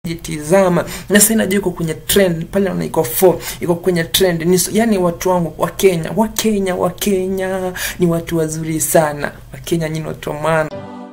jitizama na sasa inajua iko kwenye trend pale naona iko 4 iko kwenye trend ni yani watu wangu wa Kenya wa Kenya wa Kenya ni watu wazuri sana wa Kenya nyinyi watu wa maana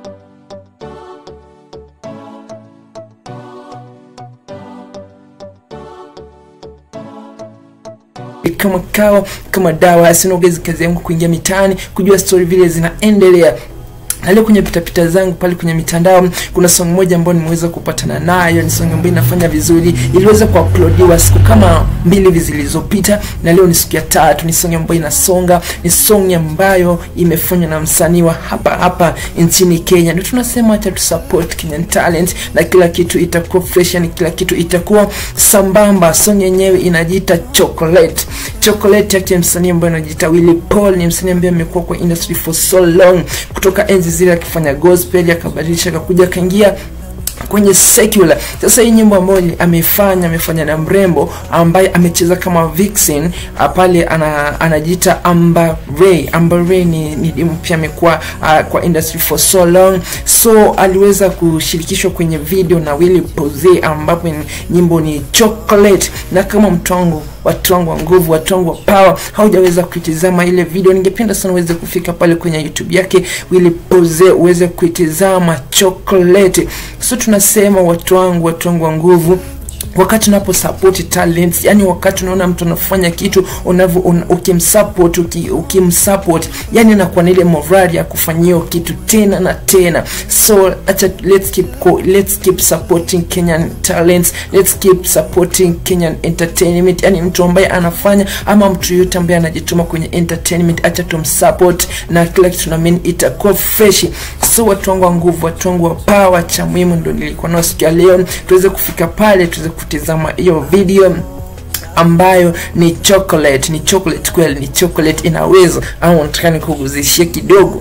kama kawa kama dawa asinaogezi kazi yangu kuingia mitaani kujua story vile zinaendelea na leo kwenye pitapita zangu pale kwenye mitandao kuna song moja ambayo nimeweza kupatana nayo ni song ambayo inafanya vizuri iliweza kuuploadiwa siku kama mbili hivi zilizopita na leo ni siku ya tatu ni song ambayo inasonga ni song ambayo imefanywa na msanii wa hapa hapa nchini Kenya ndio tunasema acha tu support Kenyan talent na kila kitu itakuwa fresh yani kila kitu itakuwa sambamba song yenyewe inajiita chocolate chocolate yake msanii ambaye anajiita Willy Paul ni msanii ambaye amekuwa kwa industry for so long kutoka enzi zile akifanya gospel akabadilisha akakuja akaingia kwenye secular. Sasa hii nyimbo ambayo ameifanya amefanya na mrembo ambaye amecheza kama vixen pale ana, anajiita Amber Ray. Amber Ray ni, ni pia amekuwa uh, kwa industry for so long, so aliweza kushirikishwa kwenye video na Willy Pose ambapo nyimbo ni chocolate, na kama mtu wangu watu wangu wa nguvu, watu wangu wa power, haujaweza kuitizama ile video, ningependa sana uweze kufika pale kwenye YouTube yake Willy Pose uweze kuitizama chocolate. So tunasema watu wangu, watu wangu wa nguvu wakati unapo support talents yani wakati unaona mtu anafanya kitu unavyo un, ukimsupport uki, ukimsupport yani anakuwa na ile morali ya kufanyia kitu tena na tena so acha let's keep let's keep supporting Kenyan talents let's keep supporting Kenyan entertainment yani mtu ambaye anafanya ama mtu yote ambaye anajituma kwenye entertainment acha tumsupport na kila kitu na mimi itakuwa fresh so watu wangu wa nguvu watu wangu wa power cha muhimu ndio nilikuwa nao siku ya leo tuweze kufika pale tuweze kutizama hiyo video ambayo ni chocolate ni chocolate kweli ni chocolate inaweza au nataka nikuguzishie kidogo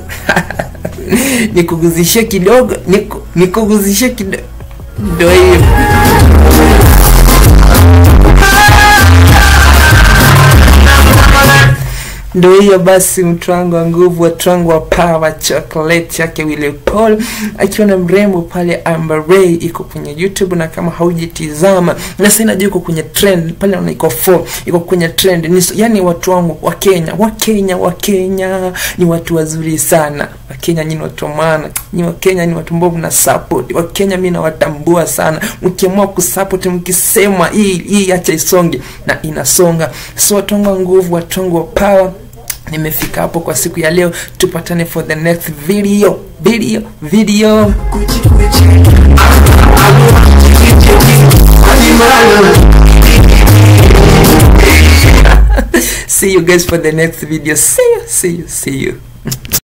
nikuguzishie kidogo nikuguzishie kidogo ndio hiyo ndo hiyo basi mtu wangu wa nguvu watu wangu wa power chocolate yake Willy Paul akiwa na mrembo pale Amber Ray iko kwenye YouTube na kama haujitizama na sasa inajua iko kwenye trend pale naona iko 4 iko kwenye trend ni yani watu wangu wa Kenya wa Kenya wa Kenya ni watu wazuri sana wa Kenya nyinyi watu maana ni wa Kenya ni watu ambao mna support wa Kenya mimi nawatambua sana mkiamua kusupport mkisema hii hii acha isonge na inasonga so watu wangu wa nguvu watu wangu wa power nimefika hapo kwa siku ya leo tupatane for the next video video video see you guys for the next video see you see you see you